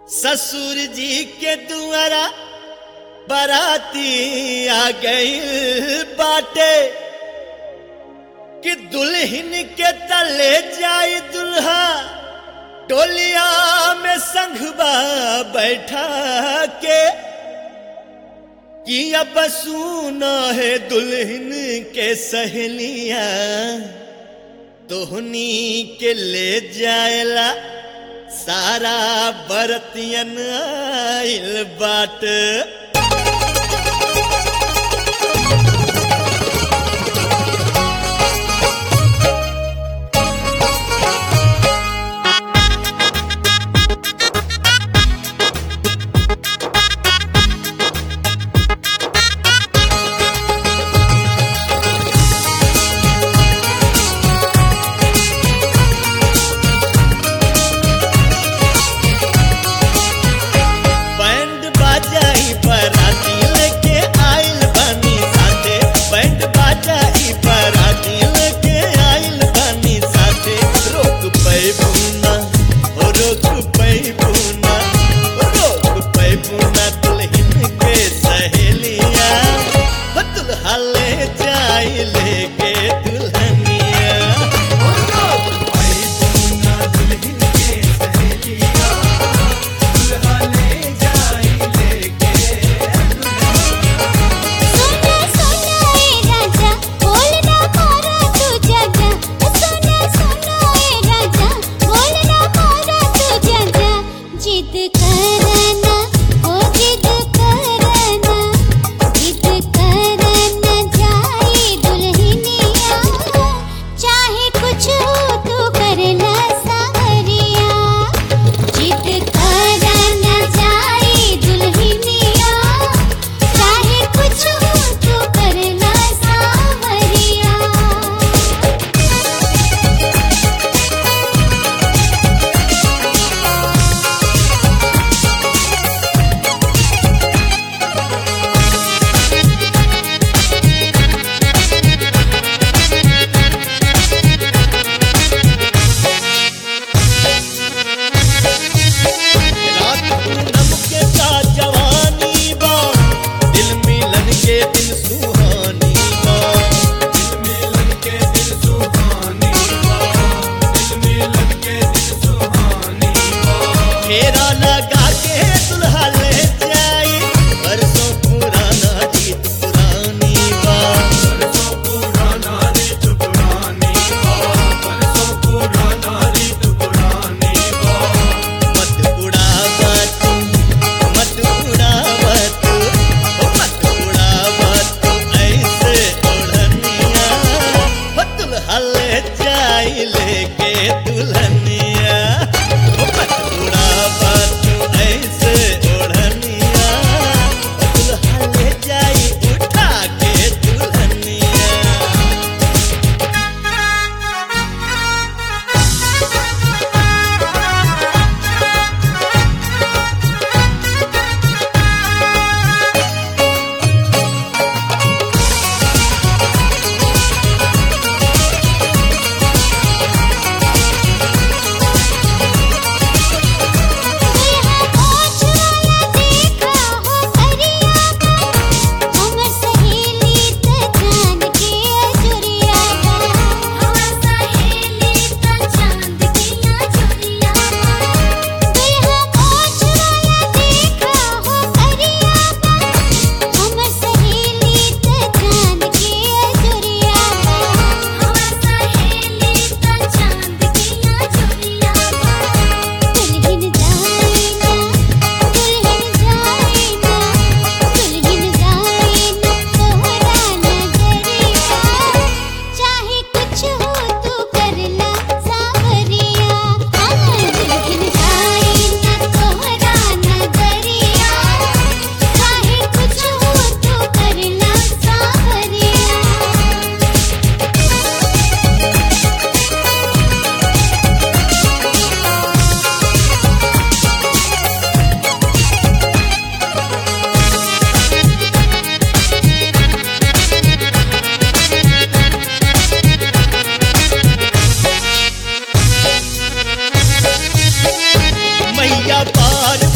ससुर जी के दुआरा बराती आ गई बाटे कि दुल्हन के तले जाई दुल्हा टोलिया में संघबा बैठा के कि अब सुना है दुल्हन के सहेलिया तोहनी के ले जाएला सारा बरतियन आइल बाट बैंड बाजाई बराती लेके आइल बानी साथे बैंड बाजाई बराती लेके आइल बानी साथे रोक पैबुना ओ रोक पैबुना ओ रोक पैबुना दुल्हन के सहेलिया हो दुल्हा ले जाई लेके दुल्हनिया ओ रोक पैबुना दुल्हन के सहेलिया सोना सोना ए राजा बोलना मारा तू जाजा सोना सोना ए राजा बोलना मारा तू जाजा जिद करना ओ जिद करना जिद करना जाए दुल्हनिया चाहे कुछ हो तू करना सावरिया जिद करना जाए दुल्हनिया चाहे कुछ हो तो करना सावरिया रात पूनम के का जवानी बा दिल मिलन के दिन सुहानी बा दिल मिलन के दिन सुहानी बा दिल मिलन के दिन सुहानी बा फेरा लगा के दुल्हा ले जाई बरसों पुराना गीत पुरानी बा बरसों पुराना गीत पुरानी बा बरसों पुराना गीत पुरानी बा मत उड़ावा तू मत उड़ावा तू ओ मत उड़ावा तू ऐसे ओढ़निया हो दुल्हा ले जाई लेके दुल्हनिया ओ मत उड़ावा तू ऐसे ओढ़निया ओ दुल्हा ले जाई उठा के दुल्हनिया ओछ वाला देखा हो करिया हमर सहेली त चांद के अजुरिया हमर सहेली त चांद के अजुरिया दुल्हा ओछ वाला देखा हो करिया हमर सहेली त चांद के अजुरिया हमर सहेली त चांद के अजुरिया दुल्हन जाएना दुल्हन जाएना दुल्हन जाएना तोहरा नगरिया चाहे कुछ हो तू करला सावरिया दुल्हन जाएना तोहरा नगरिया चाहे कुछ हो तू करला सावरिया मैया पार